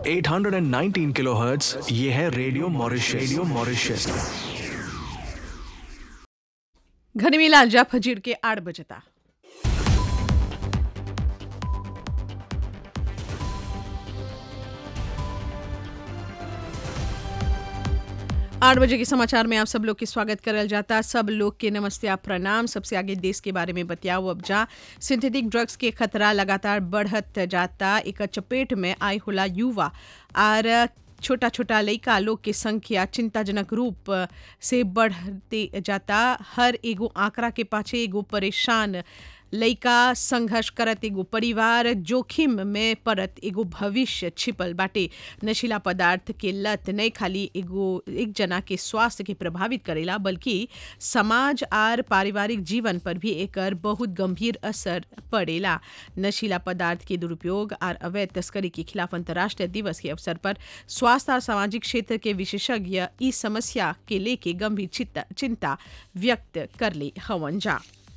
819 kilohertz ये है radio Mauritius radio Mauritius घनी मिला जा फजीर के आठ बजता आठ बजे के समाचार में आप सब लोग के स्वागत करल जाता सब लोग के नमस्ते आप प्रणाम सबसे आगे देश के बारे में बतियाओ अब जा सिंथेटिक ड्रग्स के खतरा लगातार बढ़त जाता एक चपेट में आय होला युवा और छोटा छोटा लड़का लोग के संख्या चिंताजनक रूप से बढ़ते जाता हर एगो आंकड़ा के पाछे एगो परेशान लइका संघर्ष करत एगो परिवार जोखिम में पड़त एगो भविष्य छिपल बाटे नशीला पदार्थ के लत नहीं खाली एगो एक जना के स्वास्थ्य के प्रभावित करेला बल्कि समाज आर पारिवारिक जीवन पर भी एकर बहुत गंभीर असर पड़ेला नशीला पदार्थ के दुरुपयोग और अवैध तस्करी के खिलाफ अंतर्राष्ट्रीय दिवस के अवसर पर स्वास्थ्य और सामाजिक क्षेत्र के विशेषज्ञ इस समस्या के लेके गंभीर चिंता व्यक्त कर ले हवन जा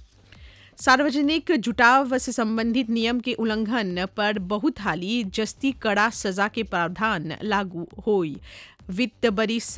सार्वजनिक जुटाव से संबंधित नियम के उल्लंघन पर बहुत हाली जस्ती कड़ा सजा के प्रावधान लागू होई वित्त बरिस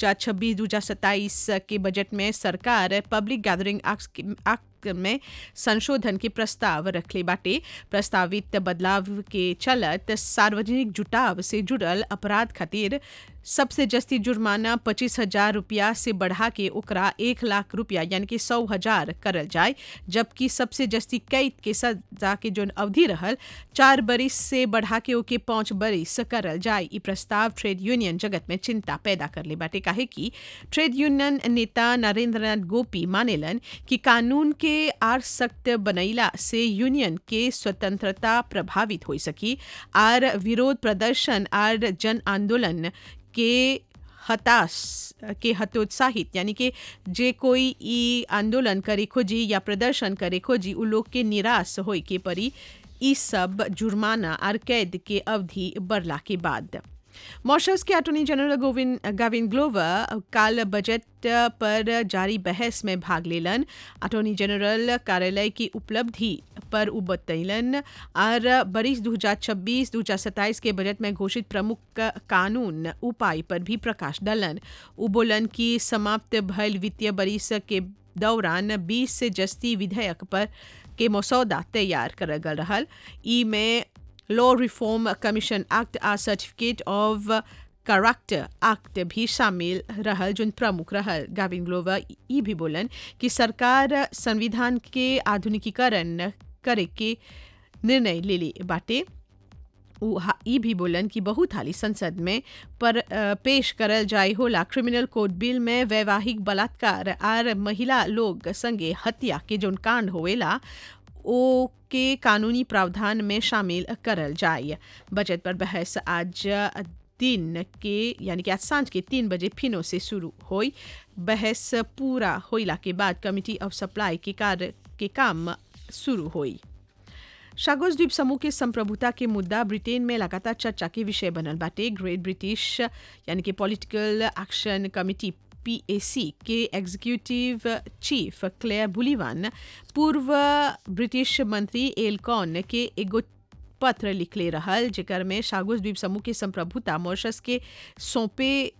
2026-2027 के बजट में सरकार पब्लिक गैदरिंग एक्ट में संशोधन के प्रस्ताव रखले बाटे प्रस्तावित बदलाव के चलत सार्वजनिक जुटाव से जुड़ल अपराध खातिर सबसे जस्ती जुर्माना पच्चीस हजार रुपया से बढ़ा के ओकरा एक लाख रुपया यानी कि सौ हजार करल जाए जबकि सबसे जस्ती कैद के सजा के जोन अवधि रहल चार बरिस से बढ़ा के ओके पाँच बरिस करल जाए ई प्रस्ताव ट्रेड यूनियन जगत में चिंता पैदा कर ले बाटे काहे कि ट्रेड यूनियन नेता नरेंद्र नाथ गोपी मानेलन कि कानून के आर सख्त बनैला से यूनियन के स्वतंत्रता प्रभावित हो सकी आर विरोध प्रदर्शन आर जन आंदोलन के हताश के हतोत्साहित यानी कि जे कोई ई आंदोलन करे खोजी या प्रदर्शन करे खोजी उ लोग के निराश होए के परी ई सब जुर्माना और कैद के अवधि बढ़ला के बाद मॉरिशस के attorney general Gavin Gavin Glover काल बजट पर जारी बहस में भाग लेलन अटॉर्नी जनरल कार्यालय की उपलब्धि पर उ बतैलन और बरिस 2026-2027 के बजट में घोषित प्रमुख कानून उपाय पर भी प्रकाश डालन उ बोलन कि समाप्त भयल वित्तीय बरिस के दौरान 20 से जस्ती विधेयक पर के मसौदा तैयार करल गल रहल ई में लॉ रिफॉर्म कमीशन एक्ट आ सर्टिफिकेट ऑफ करैक्टर एक्ट भी शामिल रहल जोन प्रमुख रहल गाविन ग्लोवर ई भी बोलन कि सरकार संविधान के आधुनिकीकरण करे के निर्णय ले ली बाटे ई भी बोलन कि बहुत हाली संसद में पर पेश करल जाए होला क्रिमिनल कोड बिल में वैवाहिक बलात्कार आर महिला लोग संगे हत्या के जोन कांड होवेला ओ के कानूनी प्रावधान में शामिल करल जाए बजट पर बहस आज दिन के यानी कि आज सांझ के तीन बजे फिनो से शुरू हुई बहस पूरा होइला के बाद कमिटी ऑफ सप्लाई के कार्य के काम शुरू हुई शागोज द्वीप समूह के संप्रभुता के मुद्दा ब्रिटेन में लगातार चर्चा के विषय बनल बाटे ग्रेट ब्रिटिश यानी कि पॉलिटिकल एक्शन कमिटी पीएसी के एग्जीक्यूटिव चीफ क्लेयर बुलीवान पूर्व ब्रिटिश मंत्री एलकॉन के एगो पत्र लिखले रहल जेकर में शागुस द्वीप समूह के संप्रभुता मॉरिशस के सौंपे